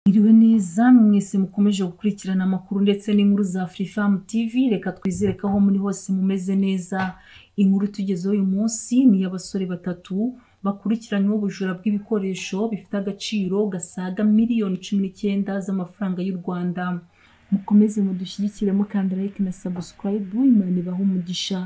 Mwiriwe neza mwese mukomeje gukurikirana amakuru ndetse n'inkuru za Free Fam TV reka twizere ko aho muri hose mumeze neza inkuru tugezeho uyu munsi ni iy'abasore batatu bakurikiranyweho ubujura bw'ibikoresho bifite agaciro gasaga miliyoni cumi n'icyenda z'amafaranga y'u Rwanda mukomeze mudushyigikire mukanda like na subscribe Imana ibahe umugisha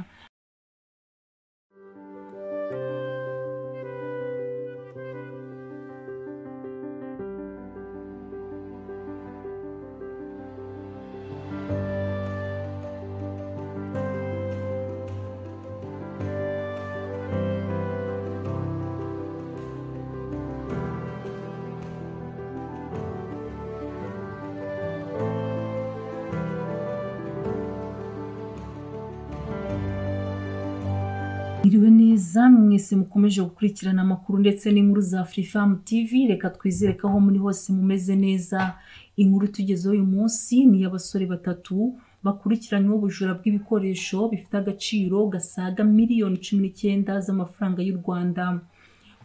Mwiriwe neza mwese mukomeje gukurikirana amakuru ndetse n'inkuru za Free Fam TV reka twizere ko aho muri hose mumeze neza inkuru tugezeho uyu munsi ni iy'abasore batatu bakurikiranyweho ubujura bw'ibikoresho bifite agaciro gasaga miliyoni cumi n'icyenda z'amafaranga y'u Rwanda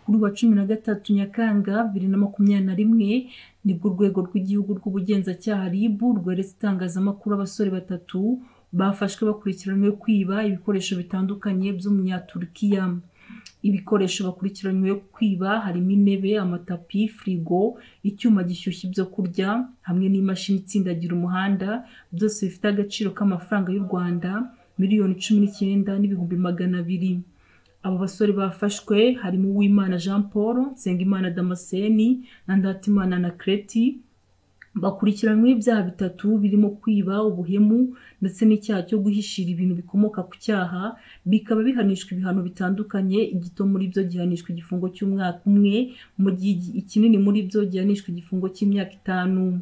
kuri uyu wa cumi na gatatu Nyakanga bibiri na makumyabiri na rimwe nibwo urwego rw'igihugu rw'ubugenzacyaha RIB rweretse itangazamakuru abasore batatu bafashwe bakurikiranywe kwiba ibikoresho bitandukanye by'umunyaturukiya ibikoresho bakurikiranywe kwiba harimo intebe amatapi firigo icyuma gishyushya ibyo kurya hamwe n'imashini itsindagira umuhanda byose bifite agaciro k'amafaranga y'u rwanda miliyoni cumi n'icyenda n'ibihumbi magana abiri aba basore bafashwe harimo uwimana jean paul nsengimana damascene na ndatimana na kreti bakurikiranyweho ibyaha bitatu birimo kwiba ubuhemu ndetse n'icyaha cyo guhishira ibintu bikomoka ku cyaha bikaba bihanishwa ibihano bitandukanye igito muri byo gihanishwa igifungo cy'umwaka umwe mu gihe ikinini muri byo gihanishwa igifungo cy'imyaka itanu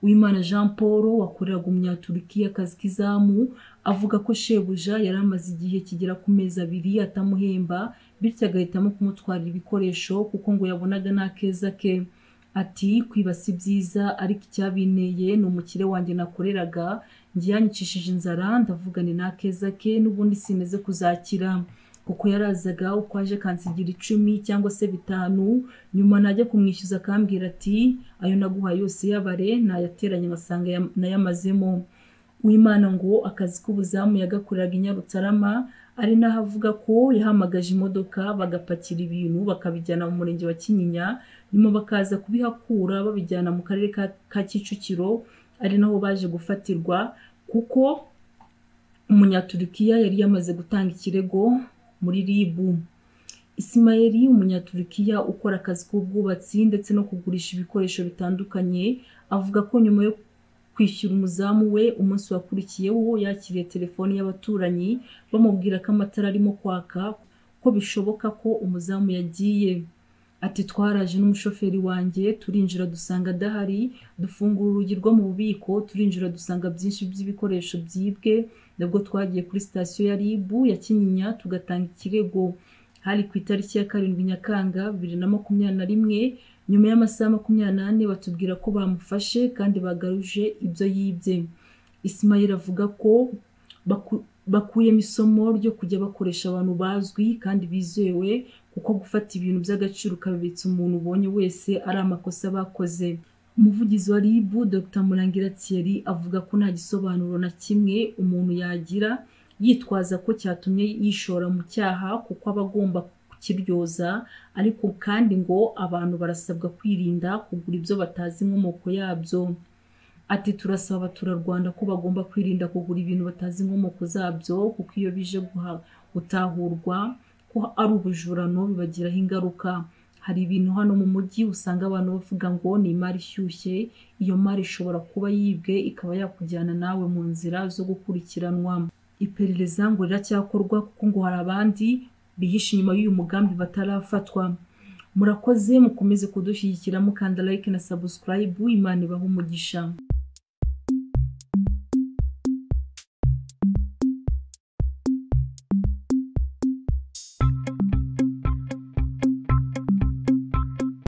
Uwimana Jean Paul wakoreraga umunyaturukiya akazi k'izamu avuga ko shebuja yari amaze igihe kigera ku mezi abiri atamuhemba bityo agahitamo kumutwarira ibikoresho kuko ngo yabonaga nta keza ke ati kwiba si byiza ariko icyabinteye ni umukire wanjye nakoreraga njye yanyicishije inzara ndavugane n'akeza ke n'ubundi simeze kuzakira kuko yarazaga uko aje kansigira icumi cyangwa se bitanu nyuma najya kumwishyuza akambwira ati ayo naguhaye yose yabare nayateranye ngasanga nayamazemo w'imana ngo akazi k'ubuzamu yagakoreraga i Nyarutarama ari naho avuga ko yahamagaje imodoka bagapakira ibintu bakabijyana mu murenge wa Kinyinya nyuma bakaza kubihakura babijyana mu karere ka, ka Kicukiro ari naho baje gufatirwa kuko umunyaturukiya yari yamaze gutanga ikirego muri RIB Ismail umunyaturukiya ukora akazi k'ubwubatsi ndetse no kugurisha ibikoresho bitandukanye avuga ko nyuma yo kwishyura umuzamu we umunsi wakurikiyeho yakiriye telefoni y'abaturanyi bamubwira ko amatara arimo kwaka ko bishoboka ko umuzamu yagiye ati twaraje n'umushoferi wanjye turinjira dusanga adahari dufungura urugi rwo mu bubiko turinjira dusanga byinshi by'ibikoresho byibwe nabwo twagiye kuri sitasiyo ya RIB ya Kinyinya tugatanga ikirego hari ku itariki ya karindwi Nyakanga bibiri na makumyabiri na rimwe nyuma y'amasaha makumyabiri n'ane batubwira ko bamufashe kandi bagaruje ibyo yibye Ismail avuga ko baku, bakuyemo isomo ryo kujya bakoresha abantu bazwi kandi bizewe kuko gufata ibintu by'agaciro ukabibitsa umuntu ubonye wese ari amakosa bakoze umuvugizi wa RIB Dr Murangira Thierry avuga ko nta gisobanuro na kimwe umuntu yagira yitwaza ko cyatumye yishora mu cyaha kuko aba agomba kiryoza ariko kandi ngo abantu barasabwa kwirinda kugura ibyo batazi inkomoko yabyo ati turasaba abaturarwanda ko bagomba kwirinda kugura ibintu batazi inkomoko zabyo kuko iyo bije gutahurwa ko ari ubujurano bibagiraho ingaruka hari ibintu hano mu mujyi usanga abantu bavuga ngo ni imari ishyushye iyo mari ishobora kuba yibwe ikaba yakujyana nawe mu nzira zo gukurikiranwa iperereza ngo riracyakorwa kuko ngo hari abandi bihishe inyuma y'uyu mugambi batarafatwa murakoze mukomeze kudushyigikira mukanda like na subscribe imana ibahe umugisha